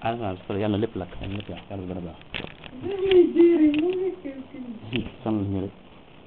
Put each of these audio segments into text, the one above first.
ah su yàlla lépp lakk yàlla lépp yàq yàlla bu gën a baax sonal ñu rek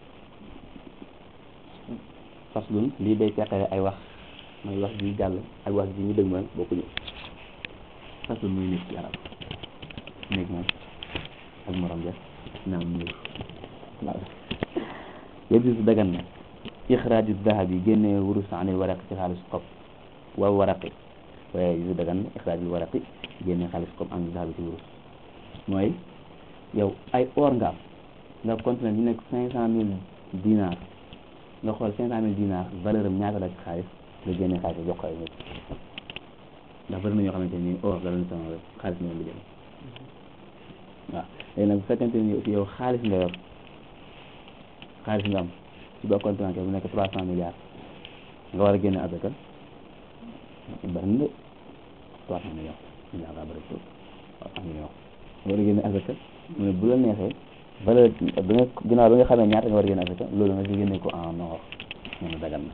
faslun lii day teqale ay wax mooy wax ji jàll ak wax ji ñu dëgmal bokkuñu faslun muy nekk ci arab néeg moom ak morom ja naam muur waaw yajuuzu dagan na ixraaju dahabi génne wurus anil waraqi ci xaalis xob wal waraqi waaye yajuuzu dagan na ixraajul waraqi génne xaalis xob anil dahabi ci wurus mooy yow ay or nga am nga continué ñu nekk cinq cent mille dinar nga xool cinq cent mille dinar valeur am ñaata la ci xaalis nga génne xaalis jox ko ay nit ndax bëri na ñoo xamante ni or la leen sonal rek xaalis moom la jël waaw léegi nag bu fekkente ni aussi yow xaalis nga yor xaalis nga am ci ba compte bancaire bu nekk trois cent milliards nga war a génne asaka bari na de trois cent millions milliards daa bëri trop trois cent millions nga war a génne asaka mu ne bu la neexee valeur bi nga ginnaaw bi nga xamee ñaata nga war a génne asaka loolu nga si génne ko en or nee na dagan na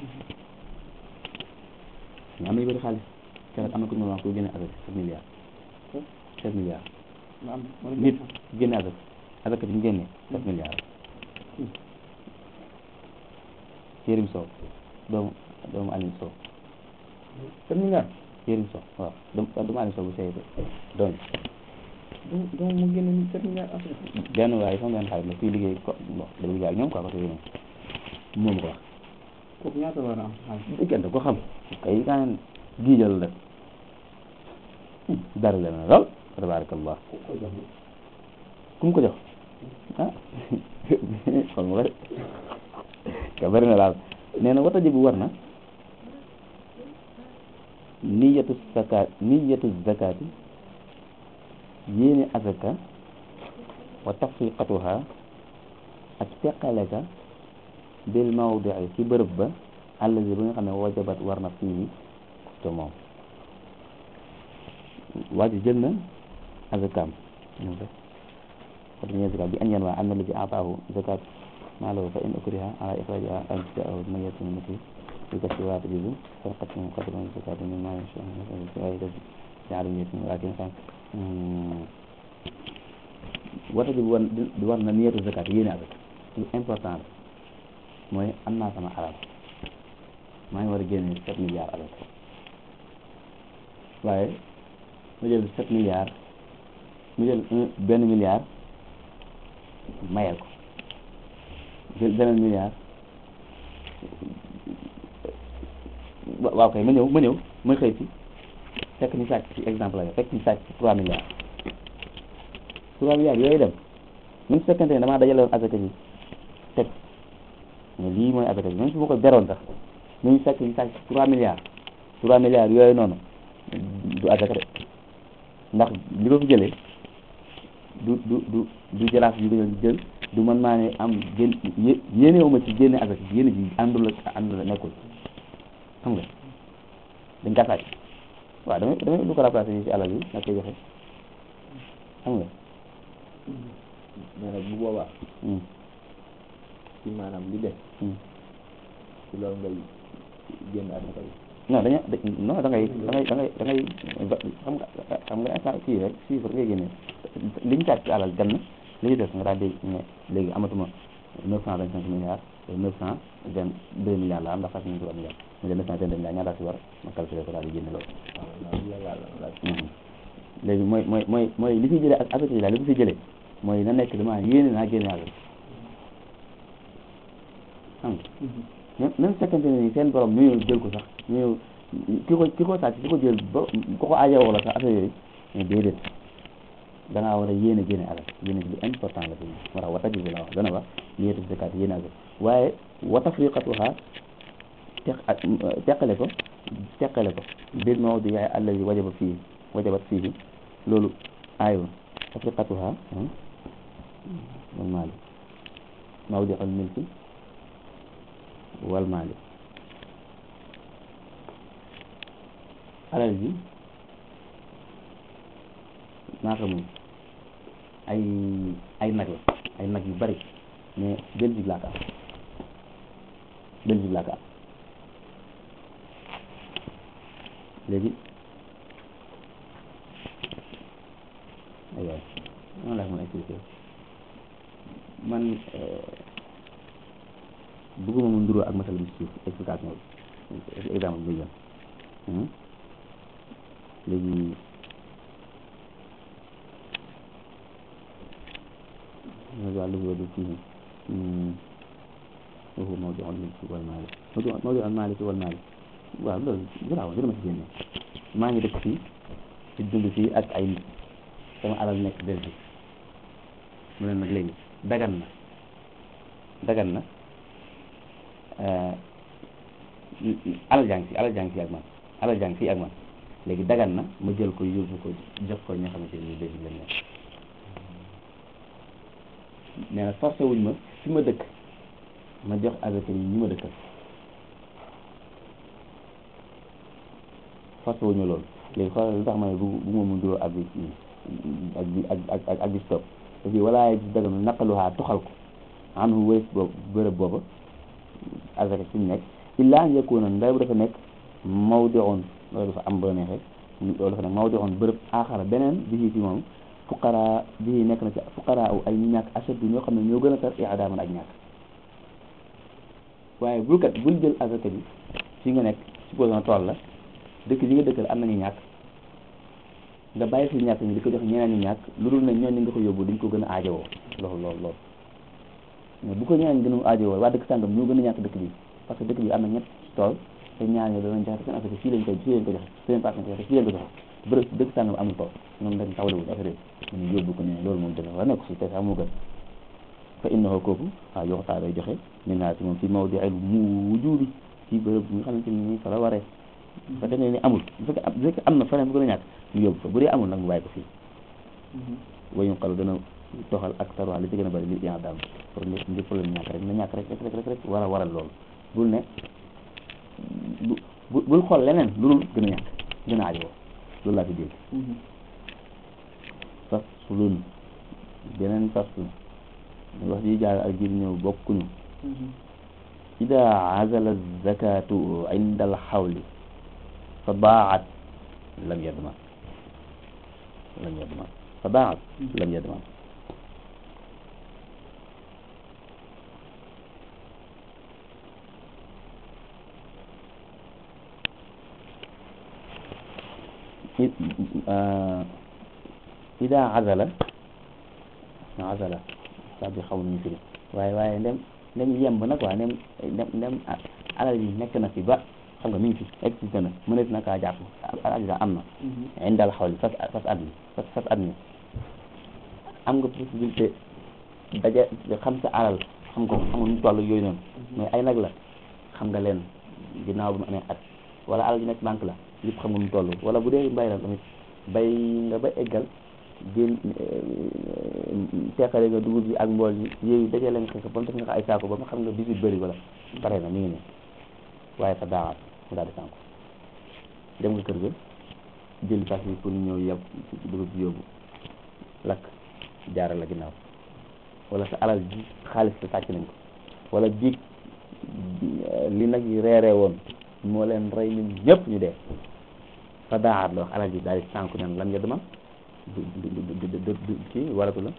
mais am na ñu bëri xaalis keroog am na ku ñu wax ku génne asaka sept milliards sept milliards nit génne asaka asaka bi ñu génne sept milliards Yérim Sow doomu doomu Alioune Sow sept milliards Yérim Sow waaw doomu doomu Alioune Sow bu sey doon donc mu génne ni sept milliards après benn waaye sama benn xarit la kuy liggéey ko bon da liggéey ak ñoom quoi côté yooyu moom ko wax kooku ñaata war a am xaalis diggante ko xam kay kaan giijal rek dara la na lool tabarakallah ku mu ko jox ah xool ma ko de ka bëri na daal nee na wata ji bu war na niyatu zakat niyatu zakati yéene azaka wa tafriqatuha ak teqale ka bil mawdii ci bërëb ba allazi ba nga xam ne wajabat war na fii te moom waa ji jël na azakaam ñoom rek wata ñee zakat bi an yan waa an na la ji ataahu zakat maa lahu fa in ukriha ala ixrajiha an jaahu mayatun mati bi kasi waa tajibu farqatun qadran zakati min maa yasha fi ay def ñaari nit ñi laakin xam wata ji war di war na niyatu zakat yéene azaka lu important la mooy am naa sama alal maa ngi war a génne sept milliards alal waaye mu jël sept milliards mu jël un benn milliard mayal ko jël beneen milliard waaw kay ma ñëw ma ñëw ma xëy si fekk ñu sàcc ci exemple la fekk ñu sàcc ci trois milliards trois milliards yooyu dem même su fekkente ne damaa dajale woon asaka ji teg mais lii mooy asaka ji même su ma ko beroon sax ñu sàcc ñu sàcc trois milliards trois milliards yooyu noonu du asaka de ndax li ko fi jëlee du du du du jaraaf yi ko jël du man maa ne am gén yéenewuma ci génne asaka yéene ji àndul ak àndul ak nekkul xam nga dañ kaa sàcc waaw damay damay lu ko remplacé yi ci alal yi nga koy joxe xam nga mais nag bu boobaa ci maanaam li def ci loolu ngay génn asaka bi non dañu non da ngay da ngay da ngay da ngay xam nga xam nga instant kii rek chiffre ngay génne li ñu sàcc ci alal dem na li ñu def nga daal di ne léegi amatuma neuf cent vingt cinq milliards neuf cent vingt deux milliards la am ndax fas nañu trois milliards mu jël neuf cent vingt deux milliards ñaata si war ma calculé ko daal di génne loolu léegi mooy mooy mooy mooy li fi jëlee ak affaire yi daal li ko fi jëlee mooy na nekk dama yéene naa génne alal xam nga même fekkente ne seen borom ñu jël ko sax ñu ki ko ki ko sàcc ki ko jël ba ko ko aajowoo la sax affaire yooyu mais déedéet da ngaa war a yéene génne alal yéene bi lu important la fi moo tax wata jibu la wax dana wax niyatu zakat yéene alal waaye wa tafriqatuha teq ak teqale ko teqale ko bil mawdi yaay allazi wajaba fii wajabat fii loolu aayul tafriqatuha wal maali mawdi al milki wal maali alal ji naa ko moom ay ay nag la ay nag yu bari mais Belgique laa ko am Belgique laa ko am léegi waaw noonu laa ko mën a expliquer man bëgguma mu nduroo ak masal bi ci suuf explication bi exemple bi jël léegi wàllu wàllu fii waxu mawdu al mulki wal maali mawdu mawdu al maaliki wal maali waaw loolu garaaw dina ma ci génne maa ngi dëkk fii ci dund fii ak ay nit sama alal nekk Belgique mu ne nag léegi dagan na dagan na alal jàng fii alal jàng fii ak man alal jàng fii ak man léegi dagan na ma jël ko yóbbu ko jox ko ñoo xamante ni Belgique lañ nekk nee na forcé wuñ ma fi ma dëkk ma jox avec yi ñi ma dëkkal forcé wuñ ma loolu léegi xoolal lu tax ma ne bu bu ma mun duroo ak bi ak bi ak ak ak bi stop te fii walaaye di daganu naqaluhaa toxal ko am nu wëris boobu bërëb booba avec fi mu nekk illaa yakuna nday bu dafa nekk mawdi'un loolu dafa am ba neexee loolu dafa nekk mawdi'un bërëb aaxara beneen bi fi moom fuqaraa bii nekk na ci fuqaraa aw ay ñàkk ashaddu ñoo xam ne ñoo gën a tar i'daaman ak ñàkk waaye bul kat bul jël azaka bi fi nga nekk supposons tool la dëkk yi nga dëkkal am nañu ñàkk nga bàyyi fi ñàkk ñi di ko jox ñeneen ñi ñàkk lu dul ne ñooñu nga ko yóbbu dañ ko gën a aajowoo loolu loolu loolu mais bu ko ñeneen ñi gën a aajowoo waa dëkk sàngam ñoo gën a ñàkk dëkk bi parce que dëkk bi am na ñett tool te ñaar ñoo danañ joxe seen affaire fii lañ koy fii lañ ko joxe seen partenaire joxe fii lañ ko joxe bërëb dëkk sàngam amul tool ñoom dañ tawlewul affaire yi ñu yóbbu ko ne loolu moom dëgg war nekk si te sax moo gën fa innahu kooku waaw yoxtaa day joxe min naa si moom fi mawdi'il wujuudi ci bërëb bi nga xamante ni fa la waree bu fekkee ne ni amul bu fekkee bu fekkee am na feneen bu gën a ñàkk ñu yóbbu fa bu dee amul nag mu bàyyi ko fii wayun xalu dana toxal ak tarwaa li ci gën a bëri li yaa daam pour nit ngir problème ñàkk rek na ñàkk rek rek rek rek war a waral loolu bul ne bu bul xool leneen lu dul gën a ñàkk gën a aajowoo loolu laa fi dégg faslun beneen faslun wax ji jaar ak ji ñëw bokkuñu ida azala zakatu inda alxawli fa baat lam yadman lam yadman fa baat lam yadman ida azala azala saa bi xaw nañu firi waaye waaye ndem ndem yemb nag waa ndem ndem ndem alal yi nekk na fi ba xam nga mi ngi fi existé na mënees na kaa jàpp alal am na indal xawli fas fas at mi fas fas at mi am nga possibilité daje xam sa alal xam ko xam nga nu toll yooyu noonu mais ay nag la xam nga leen ginnaaw bi mu amee at wala alal ji nekk banque la lépp xam nga nu toll wala bu dee mbay la tamit bay nga ba eggal génn teqale nga dugub bi ak mbool yi yooyu dajale nga ko ba mu def nga ko ay saako ba mu xam nga bisit bëri wala pare na mi ngi ne waaye fa daawaat mu daal di sànku dem nga kër ga jël fas yi pour ñëw yeb dugub bi yóbbu lakk jaaral la ginnaaw wala sa alal ji xaalis sa sàcc nañ ko wala biig li nag yi reeree woon moo leen rey ñun ñëpp ñu dee fa daawaat la wax alal ji daal di sànku nen lan nga dema du du du du du kii waratu la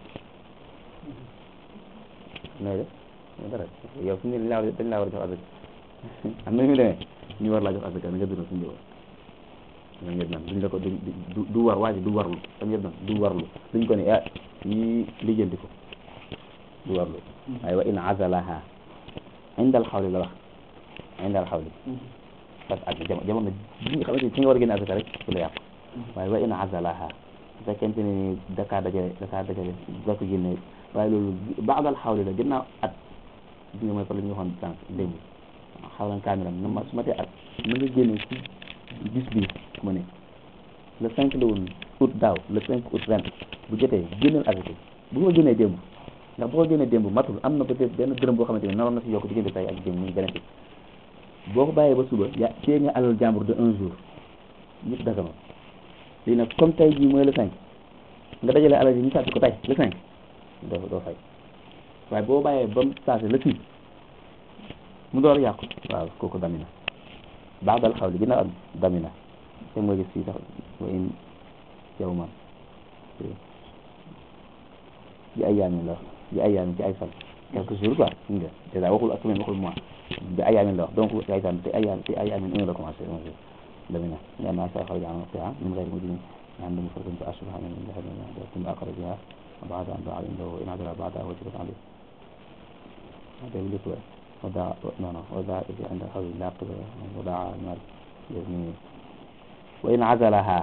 nooy def dara yow fi mu ne dañ laa war a jox asaka am na ñu demee ñu war laa jox asaka na nga dundal suñu njaboot na nga nan duñ la ko du du war waa ji du warlu da nga nan du warlu duñ ko ne ah yi lijjanti ko du warlu waaye wa in azalaha indal xawli la wax indal xawli parce que ak jamono ji nga xamante ni ci nga war a génne asaka rek su la yàqu waaye wa in azalaha su fekkente ne ni dakaa dajale dakaa dajale da ko génne waaye loolu baadal xawli la ginnaaw at bi nga mooy fa la ñu waxoon sànq démb xawlan kaamilan na ma su ma tee at na nga génne ci bis bi ma ne le cinq la woon août daaw le cinq août ren bu jotee génneel asaka bu ma génnee démb ndax boo ko génnee démb matul am na peut-être benn dërëm boo xamante ne naroon na si yokk diggante tay ak démb muy bénéfice boo ko bàyyee ba suba ya téye nga alal jàmbur de un jour ñëpp dagama lii nag comme tey jii mooy le cinq nga dajale alal ji ñu sàcc ko tey le cinq doo doo fay waaye boo bàyyee ba mu saase le six mu door yàqu waaw kooku damina baadal xaw li ginnaaw am damina te nga gis fii sax wa in yow man bi ay yaamin la wax bi ay yaamin ci ay fan quelques jours quoi nga dèjà waxul ak semaine waxul mois bi ay yaamin la wax donc ay fan te ay yaamin te ay yaamin un la commencé un jour dama ne nga naa sa xaw jaan fi min غير مجرم عندهم فرق فأشبه من ذهب ثم أقر بها وبعد أن باع عنده إن عدل بعدها وجبت عليه هذا يقول لك وداع لا لا وداع إذا عند الحول لا قبل وداع المال يزني وإن عزلها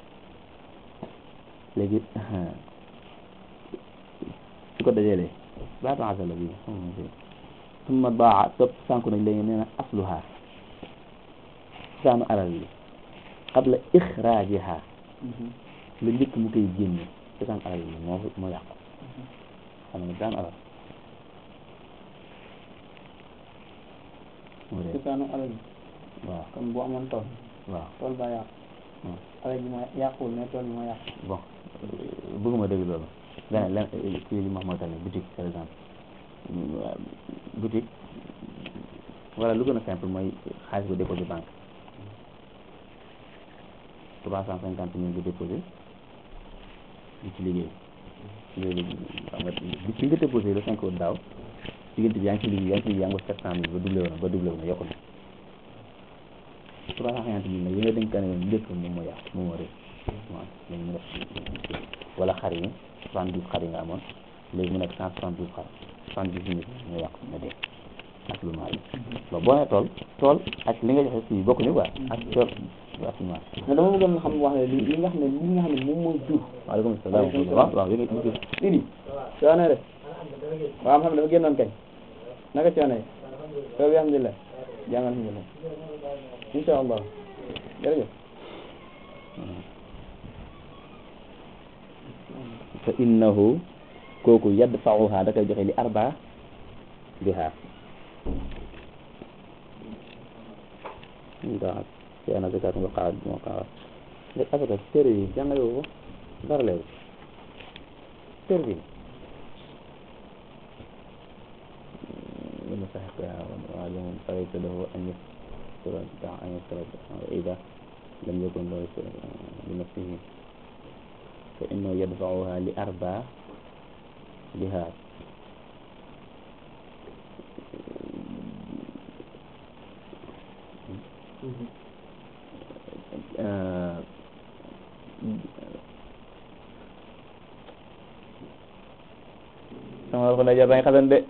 léegi su ko dajalee baatu azala bi summa baa topp sànku nañ léegi nee na asluha saanu alal bi qabla ixraajiha la njëkk mu koy génne cosaan alal bi moo moo yàqu xam nga daan alal moo dee cosaanu alal bi waaw comme bu amoon tool waaw tool ba yàqu Hmm. alal ji moo yàquwul mais tool bi moo yàqu bon bëgguma dégg loolu leneen len kii li ma wax mooy tamit boutique par exemple boutique wala lu gën a simple mooy xaalis bu déposé banque trois cent cinquante mille bu déposé di ci liggéey léegi xam nga bi ci nga déposé le cinq août daaw diggante bi yaa ngi ci liggéey yaa ngi ci liggéey yaa ngi ko sept cent mille ba doublé woon ba doublé woon yokku na trois cent cinquante mille nag yi nga dénkaane woon lépp moom moo yàqu moom moo réer waaw léegi mu def wala xar yi soixante douze xar yi nga amoon léegi mu nekk cent soixante douze xar soixante dix mille nga yàqu nga dee ak lu maal bon boo nee tool tool ak li nga joxe fii bokkuñu quoi ak tool ak lu maal mais dama bëggoon xam wax ne li li nga xam ne li nga xam ne moom mooy jur waaleykum salaam waaw waaw yéen a ngi Idi coono rek waaw xam ne dafa génnoon kañ naka coono yi soo bi alhamdulilah jàmm alhamdulilah insha allah jërëjëf fa innahu kooku yadfa'uha da koy joxe li arba biha ndax ci ana zakat nga xaar moo xaar nga asaka téere yi jàngale ko dara leeru téere bi لمستحقها وعلم فليس له أن يستر أن يستر إذا لم يكن له بنفسه فإنه يدفعها لأربع بها آه sama ko na jar nañ xasan de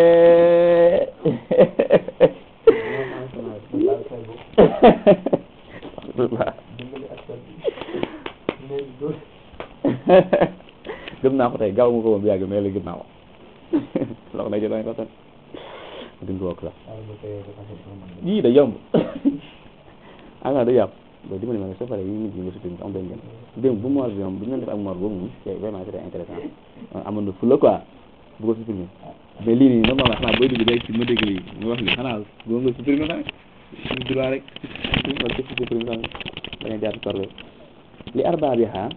gëm naa ko tey gaaw ma ko moom yàgg mais léegi gëm naa ko loxo na jar nañ xasan duñ ko wokk sax yii da yomb anga da yàpp ba dimbali ma ne soo paree yi nit ñi nga suppi am dañ gën démb bu moor bi moom bu ñu def ak moor boobu moom c'est vraiment c'était intéressant amoon na fula quoi bu ko supprimer mais lii nii normalement xanaa booy dugg day ci ma dégg lii nga wax lii xanaa boo nga supprimer xam ñu droit rek wala ci supprimer xam bañ a jaar parle li arba bi xaar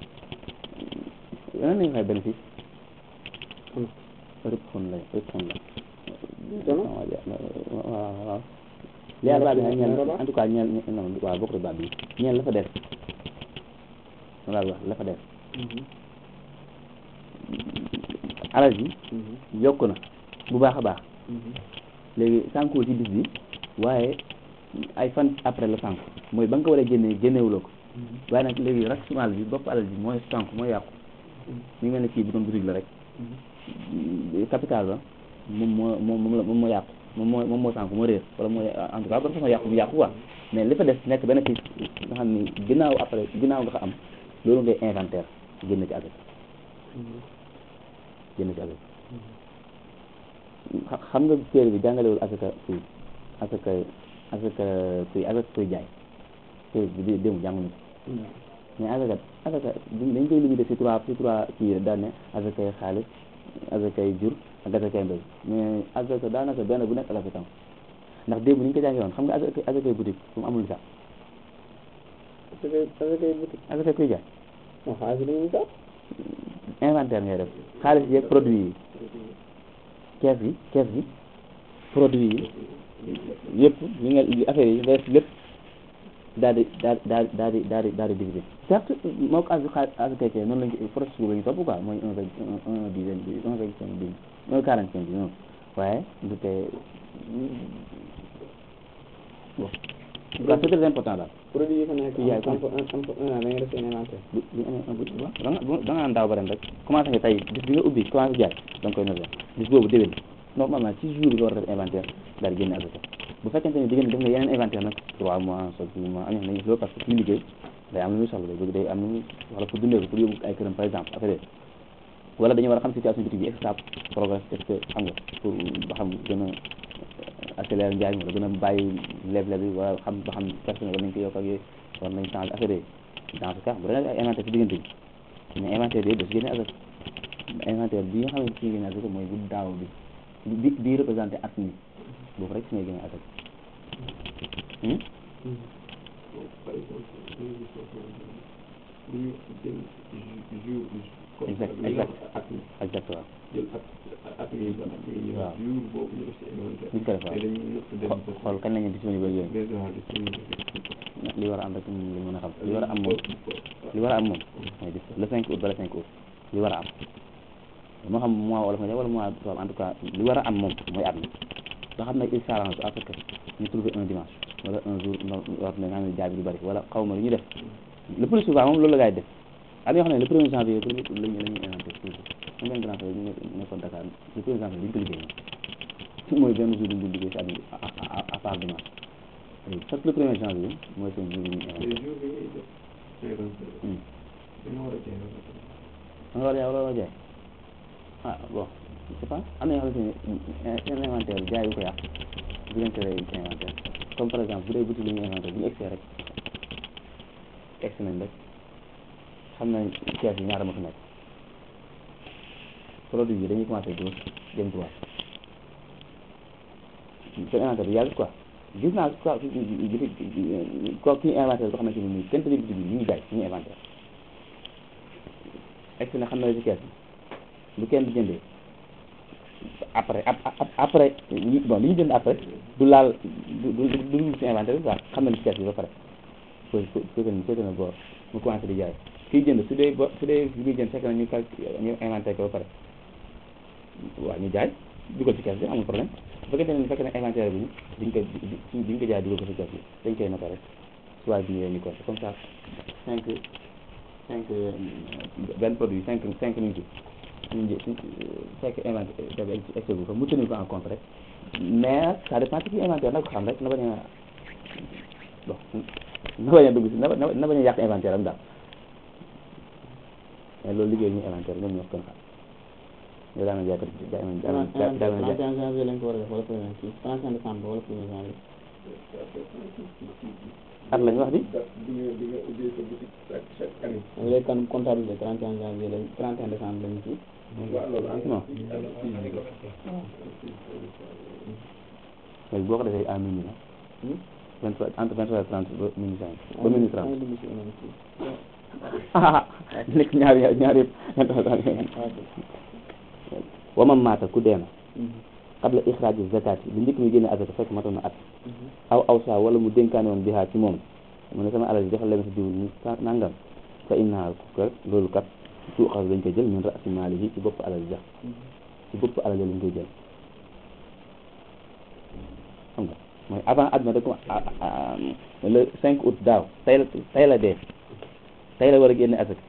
nan nañ xay bénéfice rëpp xon la rëpp xon la waaw waaw li arba bi xaar ñeel en tout cas ñeel non waaw bokk baab bi ñeel la fa def wala wax la fa def alal ji yokk na bu baax a baax léegi sànkuwul ci bis bi waaye ay fan après la sànku mooy ba nga ko war a génnee génnewuloo ko waaye nag léegi raxumal bi bopp alal ji mooy sànku mooy yàqu mi ngi mel ne kii bu doon boutique la rek capital ba moom moo moom moom la moom moo yàqu moom moo moom moo sànku moo réer wala mooy en tout cas ba façon yàqu mu yàqu quoi mais li fa des nekk bénéfice nga xam ni ginnaaw après ginnaaw nga ko am loolu ngay inventaire génn ci avec génn ci avec xam nga téere bi jàngalewul asaka kuy asaka asaka kuy asaka kuy jaay téere bi dé dému jànguñu ko mais asaka asaka dañ koy limité ci trois ci trois kii daan ne asakay xaalis asakay jur ak asakay mbéy mais asaka daanaka benn bu nekk asaka tam ndax démb ni ñu ko jàngee woon xam nga asaka asakay boutique fu mu amul li sax asakay asakay boutique asakay kuy jaay non xaalis dañuy sax inventaire ngay def xaalis yeeg produit yi kees gi kees gi produit yi yëpp li nga affaire yi nga def lépp daal di daal daal daal di daal di daal di diviser certes moo ko asu xaar asu kay noonu lañu processus boobu la ñu topp quoi mooy un vingt un un dizaine bi un vingt cinq bi un quarante cinq bi noonu waaye du tee bon waaw c'est très important daal produit yi fa nekk yaay am fa am fa un an da nga def seen inventaire bu bu ñu amee un bu waaw da nga da nga naan daaw ba ren rek commencé nga tey bis bi nga ubbi commencé jaay da nga koy noter bis boobu déwén normalement ci jour bi nga war a def inventaire daal di génne asaka bu fekkente ne diggante def nga yeneen inventaire nag trois mois soit six mois am na loolu parce que suñu liggéey day am lu muy soxla day day am lu muy soxla pour dundee ko pour yóbbu ay këram par exemple affaire yooyu wala dañu war a xam situation bitig bi est-ce que ça progresse est-ce que xam nga pour ba xam gën a accélérer njaay mi wala gën a bàyyi leble bi wala xam ba xam personne war nañ ko yokk ak yooyu war nañ changer affaire yooyu dans ce cas bu dee ay inventaire ci diggante bi mais inventaire yooyu da si génne asaka inventaire bi nga xam ne si génne asaka mooy bu daaw bi bi bi représenté at mi boobu rek si ngay génne asaka hmm par exemple bu ñu jël jour comme Exact, li nga exact. wax at mi exactement jël at at mi ba at mi ñëw Waaw. jour boobu ñu def si inventaire Buñ ko def waaw. te dañuy nëpp dem Xo- xool kañ lañu disponible yooyu déjà disponible li war a am rek ñu mën a xam li war a am moom li war a am moom mooy dis le 5 août ba le 5 août li war a am moo xam mois wolof nga def wala mois tubaab en tout cas li war a am moom mooy at mi nga xam ne il s'arrange à ce que ñu trouver un dimanche wala un jour no yoo xam ne nga xam ne jaay bi du bëri wala xaw ma lu ñu def le plus souvent moom loolu la gars yi def am yoo xam ne le premier janvier pour lañu la ñuy inventé toujours am benn grand frère ñu nekkoon Dakar le premier janvier duñ ko liggéey moom mooy benn jour duñ ko liggéey si at mi à à à part dimanche chaque le premier janvier mooy seen jour bi ñuy te inventé jour bi ngay def inventaire Hmm. dañoo war a jaay ba pare. da nga war a jaay wala war a jaay ah bon je sais pas am na yoo xamante ne seen inventaire jaay bu ko yàq bu leen tere inventaire comme par exemple bu dee boutique la ñuy inventaire bu ñu egsee rek egsi nañ rek xam nañ pièces yi ñaata ma fi nekk produit bi dañuy commencé gauche jëm droite seen inventaire bi yàgg quoi gis naa quoi boutique ko kii inventaire boo xamante ne nii kenn tëjee boutique bi ñu ngi jaay suñu inventaire egsi na xam na la ci kees bi bu kenn di jëndee après ap ap- après li- bon li ñu jënd après du laal du du du du dugg ci inventaire bi quoi xam nañ ci kees bi ba pare foofu foofu foofu foofu na boor mu commencé di jaay kiy jënd su dee bo su dee li muy jënd fekk na ñu cal ñu inventaire ko ba pare waaw ñu jaay dugal ci kees bi amul problème bu fekkente ne fekk na inventaire bi diñ ko di diñ ko jaay dugal ko ci kees bi dañ koy noter rek soit bi ñëwee ñu compté comme ça cinq cinq benn produit cinq cinq minutes suñu jë suñ fekk inventaire bi excès bu fa mu tenir ko en compte rek mais ça dépend ci inventaire na ko xam rek na bañ a bon na bañ a dugg si na ba- na bañ a yàq inventaire am daal mais loolu liggéey ñu inventaire ñoom ñoo ko gën a xam yow daana jaay ko jaay inventaire jaay jaay jaay 31 janvier lañ ko war a def wala premier kii 31 décembre wala premier janvier at lañ wax di date bi nga bi nga ubbee sa boutique chaque chaque année. donc léegi kan comptabilité 31 janvier lañ 31 décembre lañ kii waaw loolu am non na fii ñu ko. léegi boo ko defee à minuit la vingt trois entre vingt trois et trente ba minuit cinq ba minuit trente dugg si yeneen kii nekk ñaari ñaari yëpp vingt trois trente wamam maata ku dee na qabla ixraaji zakati lu njëkk mi génne azaka fekk matoon na at aw aw saa wala mu dénkaane woon bihaa ci moom mu ne sama alal ji defal leen si diw ñu sa nangam fa innaha ko loolu kat tuuxas dañ koy jël min raasi maalihi ci bopp alal ja ci bopp alal ja lañ koy jël xam nga mooy avant at ma da ko le cinq août daaw tey la tey la dee tey la war a génne azaka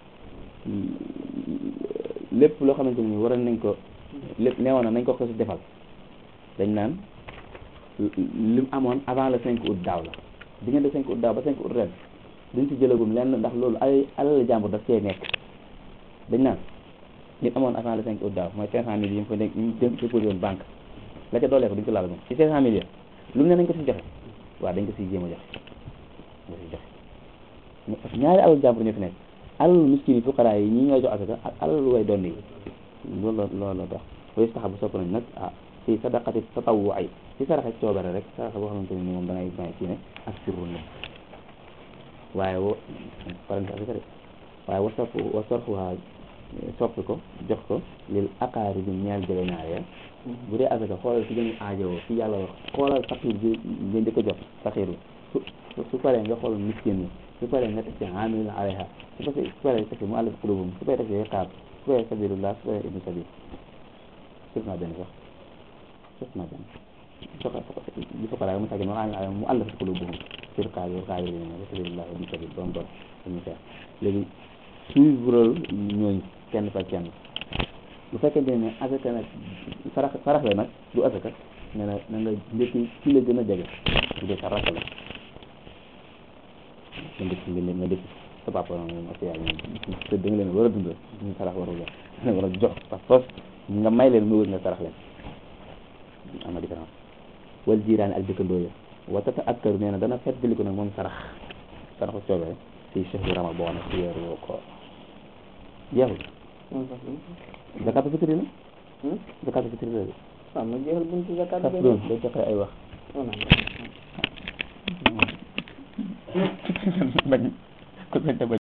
lépp loo xamante ni waroon nañ ko lépp neewoon na nañ ko ko si defal dañ naan li mu amoon avant le 5 août daaw la diggante 5 août daaw ba 5 août ren duñ ci jëlagum lenn ndax loolu ay alal jàmbur daf cee nekk dañ naan li mu amoon avant le 5 août daaw mooy 500 mille yi mu fa nekk yi mu dé- déposé woon banque la ca doolee ko duñ ko laal moom ci 500 mille yi lu mu ne nañ ko si joxe waaw dañ ko siy jéem a joxe nga siy joxe mais parce que ñaari alal jàmbur ñoo fi nekk alalu miskin yi fuqaraa yi ñi ñooy jox asaka ak alalu way doon yi loolu la loolu la tax way sax bu sopp nañ nag ah si sadaqati tatawwu ay si saraxe coobare rek saraxe boo xamante ne ni moom da ngay may kii ne ak sirru la waaye wo parenthèse bi ko de waaye wa sopp wa sorfuwaa soppi ko jox ko lil aqaari bi ñeel jege ñaar ya bu dee asaka xoolal si gën a aajowoo fi yàlla wax xoolal faqiir bi ngeen di ko jox faqiir bi su su paree nga xool miskin yi su paree nga teg ci amil alayha su paree su paree teg ci mu àllaf qulubum su paree teg ci riqaab su paree sabilullah su paree ibnu sabil sëf naa benn sax sëf naa benn soka li foqara mu tàggee noonu amil alayha mu àllaf qulubum ci riqaab yi riqaab yi wa sabilullah ibnu sabil doom doom dañu xeex léegi suivre ñooñu kenn par kenn bu fekkente ne asaka nag sarax sarax la nag du asaka ne na na nga njëkki ci la gën a jege bu dee sa rakk la nga dëkk nga nga dëkk sa papa moom ak yaay moom te da nga leen war a dundal ñu sarax warul la da nga war a jox par force nga may leen mu wër nga sarax leen am na différence wal jiiraani ak dëkkandoo ya watata akkaru nee na dana feddali ko nag moom sarax saraxu coobee si chehru rama boo xam ne si weeru woo ko jeexul zakatu fitri la zakatu fitri la de waaw ma jeexal buntu zakat kas doon day joxe ay wax bañ ku bañ te bañ